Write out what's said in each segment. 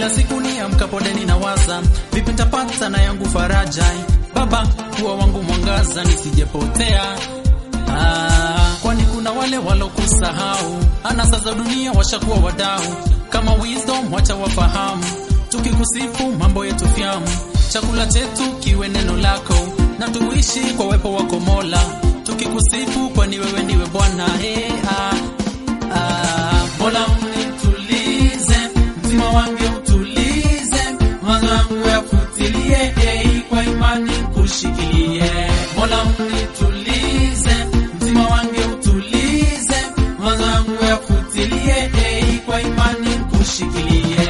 kila siku ni amkapo deni na waza vipi nitapata na yangu faraja baba kuwa wangu mwangaza nisijepotea Ah, kwani kuna wale walokusahau anasa za dunia washakuwa wadau kama wisdom wacha wafahamu tukikusifu mambo yetu fyamu chakula chetu kiwe neno lako na tuishi kwa uwepo wako mola tukikusifu kwani wewe ndiwe bwana hey, ah, ah. mola unitulize mzima wange utulize mawazo yangu yafutilie hey, kwa imani kushikilie mola unitulize mzima wange utulize mawazo yangu yafutilie hey, kwa imani kushikilie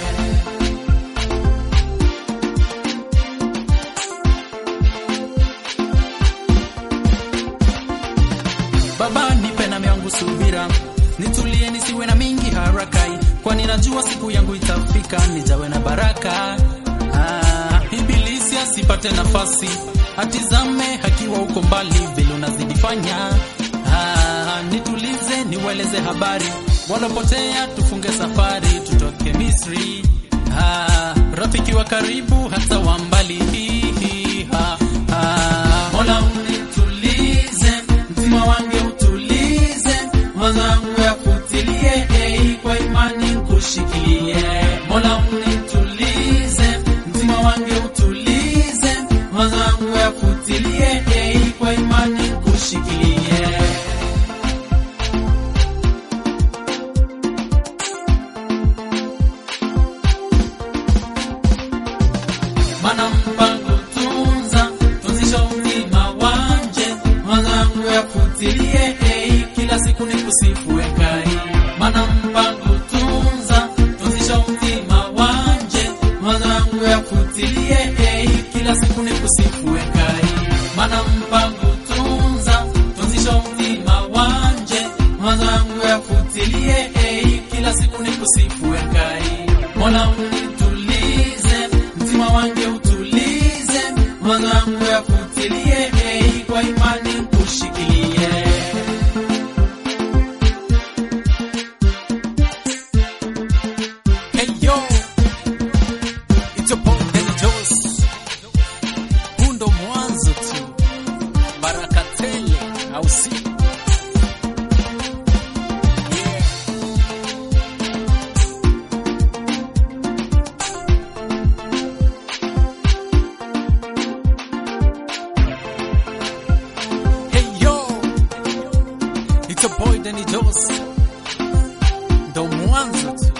Baba nipe na yangu subira, nitulie nisiwe na mingi harakai, kwani najua siku yangu itafika, nijawe na baraka. Ah, ibilisi asipate nafasi, atizame hakiwa uko mbali, vile unazidi fanya. Ah, nitulize niweleze habari, walopotea tufunge safari, tutoke Misri. Ah, rafiki wa karibu hata wa mbali. Hihi, ha, ha. Mola unitulize, mtima wange utulize, mawazo yangu yafutilie, hey, kwa imani kushikilie. Mola unitulize, mtima wange utulize, mawazo yangu yafutilie, hey, kwa imani kushikilie. mana mpango tunza tunzisha uzima wanje mwanangu yafutilie hey, kila siku ni kusifu ekai mana mpango tunza tunzisha uzima wanje mwanangu yafutilie hey, kila siku ni kusifu ekai mana mpango tunza tunzisha uzima wanje mwanangu yafutilie hey, kila siku ni kusifu ekai mola unitulize mtima wange utulize mawazo yangu yafutilie hey, kwa imani kushikilie Hey yo, it's your boy Danny Jones. Huu ndo mwanzo tu, baraka tele, au si? Yeah. Hey yo, it's your boy Danny Jones. Ndo mwanzo tu.